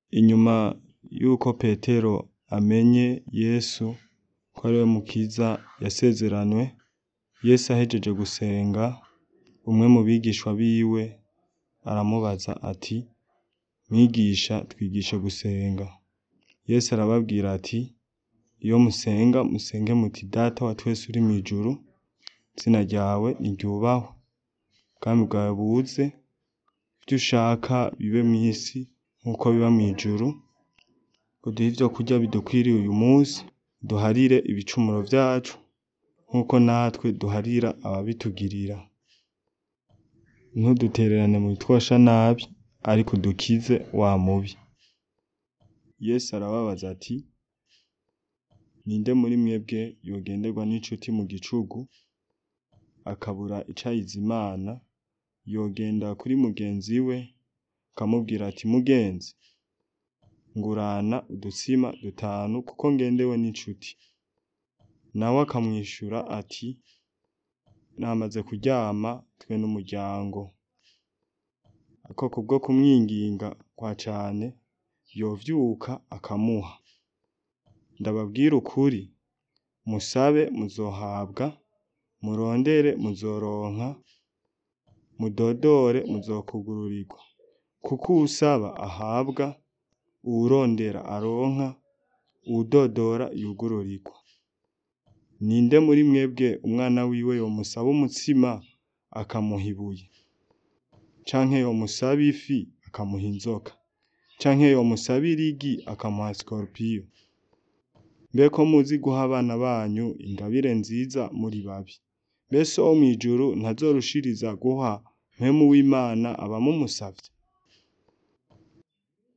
Inyuma yuko Petero amenye Yesu ko ariwe mukiza yasezeranywe, Yesu ahejeje gusenga, umwe mu bigishwa biwe aramubaza ati: "Mwigisha twigishe gusenga." Yesu arababwira ati: "Iyo musenga, musenge muti: Data wa twese uri mw'ijuru, izina ryawe niryubahwe, ubwami bwawe buze, ivyo ushaka bibe mw'isi nkuko biba mw'ijuru, uduhe ivyo kurya bidukwiriye uyu munsi, uduharire ibicumuro vyacu nkuko natwe duharira ababitugirira, ntudutererane mu bitwosha nabi, ariko udukize wa mubi." Yesu arababaza ati: "Ninde muri mwebwe yogenderwa n'inshuti mu gicugu, akabura ico ayizimana, yogenda kuri mugenzi we akamubwira ati: mugenzi, ngurana udutsima dutanu kuko ngendewe n'inshuti." Nawe akamwishura ati: "Namaze kuryama twe n'umuryango." Ariko kubwo kumwinginga cane, yovyuka akamuha. Ndababwire ukuri, musabe muzohabwa, murondere muzoronka, mudodore muzokwugururirwa. Kuko uwusaba ahabwa, uwurondera aronka, uwudodora yugururirwa. Ninde muri mwebwe umwana wiwe yomusaba umutsima akamuha ibuye? Canke yomusaba ifi akamuha inzoka? Canke yomusaba irigi akamuha sikoropiyo? Mbe ko muzi guha abana banyu ingabire nziza muri babi, mbe so wo mw'ijuru ntazorushiriza guha mpwemu w'Imana abamumusavye?